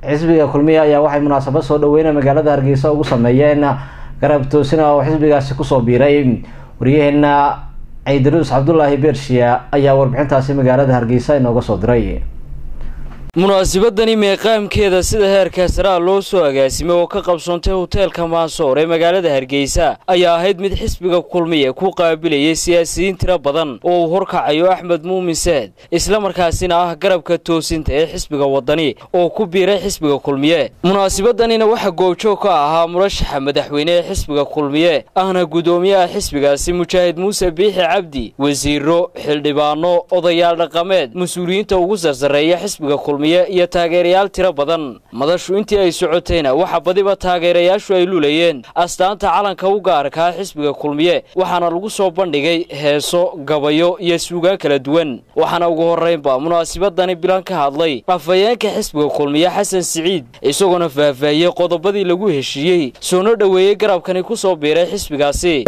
xisbiga kulmiye ayaa waxay munaasabad soo dhaweyna magaalada hargeysa ugu sameeyeen garab toosina oo xisbigaasi kusoo biiray waryaheena ciidaruus cabdulaahi beershiya ayaa warbixintaasi magaalada hargeysa inooga soo diray munaasabadani meeqaamkeeda sida heerka saraa loo soo agaasimay oo ka qabsoontay hoteelka maasoor ee magaalada hargeysa ayaa ahayd mid xisbiga kulmiye ku qaabilayay siyaasiyiin tiro badan oo uu horkacayo axmed muumin saad islamarkaasina ah garabka toosinta ee xisbiga wadani oo ku biiray xisbiga kulmiye munaasabadanina waxaa goobjoog ka ahaa murashaxa madaxweyne ee xisbiga kulmiye ahna guddoomiyaha xisbigaasi mujaahid muuse biixi cabdi wasiiro xildhibaano odayaal dhaqameed mas-uuliyiinta ugu sarsareeya xisbiga kulmiye iyo taageerayaal tiro badan madashu intii ay socotayna waxa badiba taageerayaashu ay lulayeen astaanta calanka u gaarkaa xisbiga kulmiye waxaana lagu soo bandhigay heeso gabayo iyo suugaan kala duwan waxaana ugu horraynba munaasabadani bilan ka hadlay afhayeenka xisbiga kulmiye xasan siciid isagoona faahfaahiyey qodobadii lagu heshiiyey soona dhoweeyey garabkani ku soo biiray xisbigaasi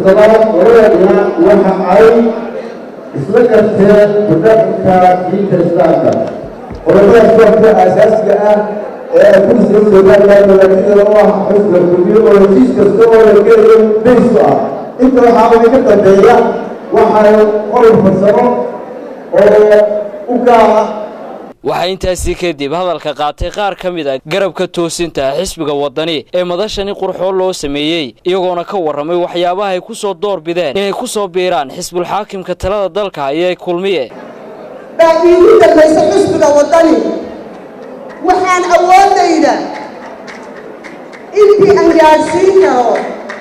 isla garteen barnaamijka diinta islaamka qodobadaas kuwaka aasaasiga ah ee ay ku soo soogaayaan walaakidada u ah xusga kulmiyo oo heshiis kasta oo la gelayo baysu ah inta waxaa idinka dambeeya waxaa qodob farsamo oo u gaara waxaa intaasi kadib hadalka qaatay qaar ka mid a garabka toosinta xisbiga wadani ee madashani qurxoon loo sameeyey iyagoona ka warramay waxyaabaha ay ku soo door bideen inay ku soo biiraan xisbulxaakimka talada dalka ayay kulmiye baa iigu dambaysa xisbiga waddani waxaan awoodayda intii aan gaadhsiin karo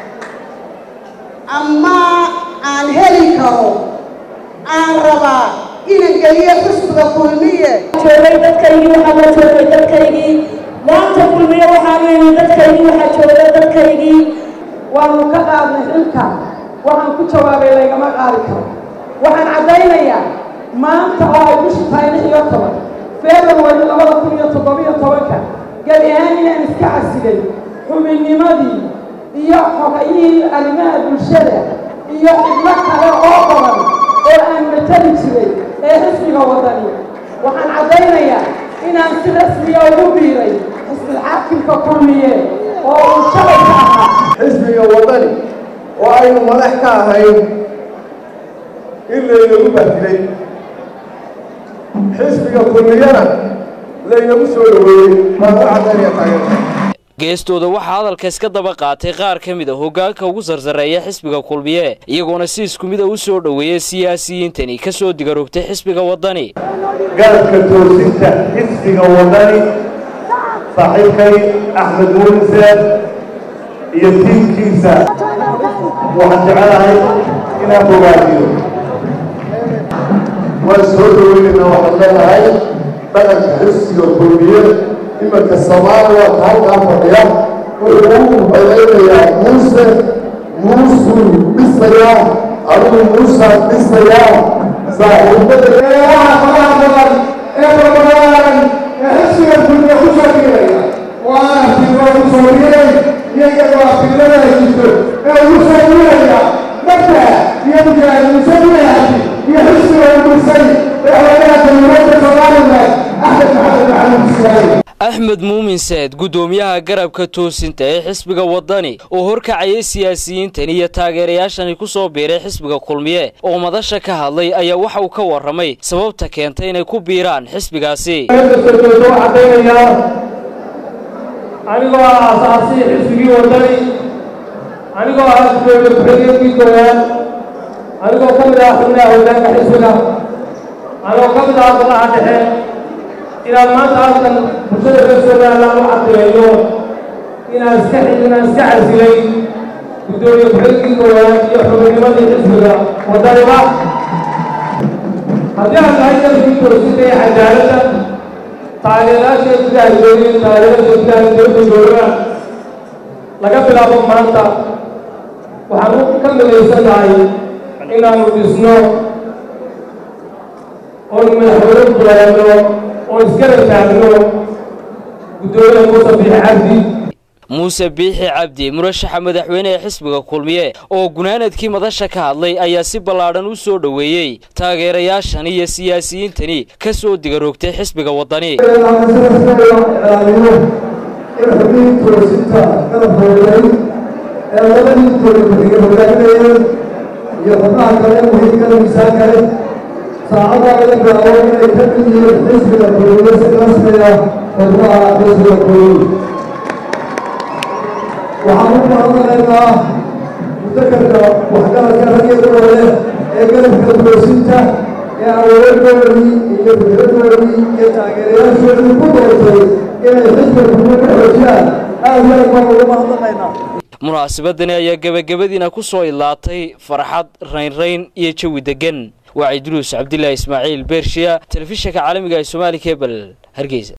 ama aan heli karo aan rabaa inaan geliyo xisbiga kulmiye joogay dadkaygii waxaa la joogay dadkaygii maanta kulmiye waxaanu yimi dadkaygii waxaa jooga dadkaygii waanu ka qaadnay xilka waxaan ku jawaabay laygama qaadi karo waxaan caddaynayaa maanta oo ay bishu tahay lix iyo toban february labada kun iyo toddobiyo tobanka gebi ahaan inaan iska casilay xubinnimadii iyo xogayihii arrimaha bulshada iyo xidlo kale oo badan oo aan matali jiray ee xisbiga waddani waxaan caddaynayaa inaan si rasmiya ugu biiray xisbilxaakimka kulmiye oo uu shalayka ahaa xisbiga waddani oo aynu madax ka ahayn in laynagu bahdilay xisbiga kulmiyana laynagu soo dhoweeyey baan u caddaynaya taageerta geestooda waxaa hadalka iska daba qaatay qaar ka mid a hoggaanka ugu sarsareeya xisbiga kulmiye iyagoona si isku mid a u soo dhoweeyey siyaasiyiintani ka soo digarogtay xisbiga waddani garabka toosinta xisbiga waddani saaxiibkay axmed muuliseed iyo tiimkiisa waxaan jecelahay inaan bogaadiyo waan soo dhaweynayna waxaan leenahay dhaqanka xisbiga kulmiye imanka soomaaliya ka halkaa fadhiya wuxuu u codaynayaa muuse muusuu dhisayaa adigu muusaan dhisayaa saaxiibada waxaa faraha badan ee barbaraan ee xisbiga kulmiye ku soo biiraya waana fiiro ku soo biiray iyaga waa fiirada jirto ee ugu soo biiraya dadka iyo mujaahidinsa bilahaasi iyo xisbiga ugursay madaxweynaha jamhuuriyadda somalilan axmed maxamed maxamuud ismaaciil axmed muumin saad guddoomiyaha garabka toosinta ee xisbiga waddani oo horkacayay siyaasiyiintan iyo taageerayaashani ku soo biiray xisbiga kulmiye oo madasha ka hadlay ayaa waxa uu ka warramay sababta keentay inay ku biiraan xisbigaasi cadaynayaa anigoo ah aasaasii xisbigii waddani anigoo ah gudoomiye ku-xigeenkii koowaad anigoo ka mid ah xubnaha hoggaanka xisbiga anigoo ka mid ah golaha dhexe inaan maanta halkan bulshada reer somaliland u caddeeyo inaan iska inaan iska casilay guddoomiye ku-xigeenkii koowaad iyo xubinnimadii xisbiga waddaniba haddii aan tahay dalkii toosinta iyo cadaaladda taageerayaasha gudaha joogin taageerada gudaha dowladda jooga laga bilaabo maanta waxaan ka midaysanahay inaanu dhisno oon madaxweyne buleeno oon iskala taagno guddoomiyaha muuse biix cabdi muuse biixi cabdi murashaxa madaxweyne ee xisbiga kulmiye oo gunaanadkii madasha ka hadlay ayaa si ballaadhan u soo dhoweeyey taageerayaashan iyo siyaasiyiintani ka soo digaroogtay xisbiga waddani in xubnihii toosinta qalabka waday ee labadii dowladkuxiga hogaaminayeen iyo xubnaha kale muhiimkale miisaan kale saacaddaa laga bilaabo inay ka mid yihiin xisbiga kulmiye si rasmiya xubnaha xisbiga kulmiye waxaan u mahadnaqaynaa mutakarka waxgaradka rag iyo dumarle ee galabka toosinta ee awoodoodii iyo fikradoodii iyo taageerayaashoodii ku doortay inay xisbiga kulmiye ka xoojiyaan aad iyo aad baan ugu mahadnaqaynaa munaasabadani ayaa gebagabadiina ku soo idlaatay farxad raynrayn iyo jawi deggan waa ciidruus cabdilaahi ismaaciil beershiya telefishinka caalamiga ee soomaali kebel hargeysa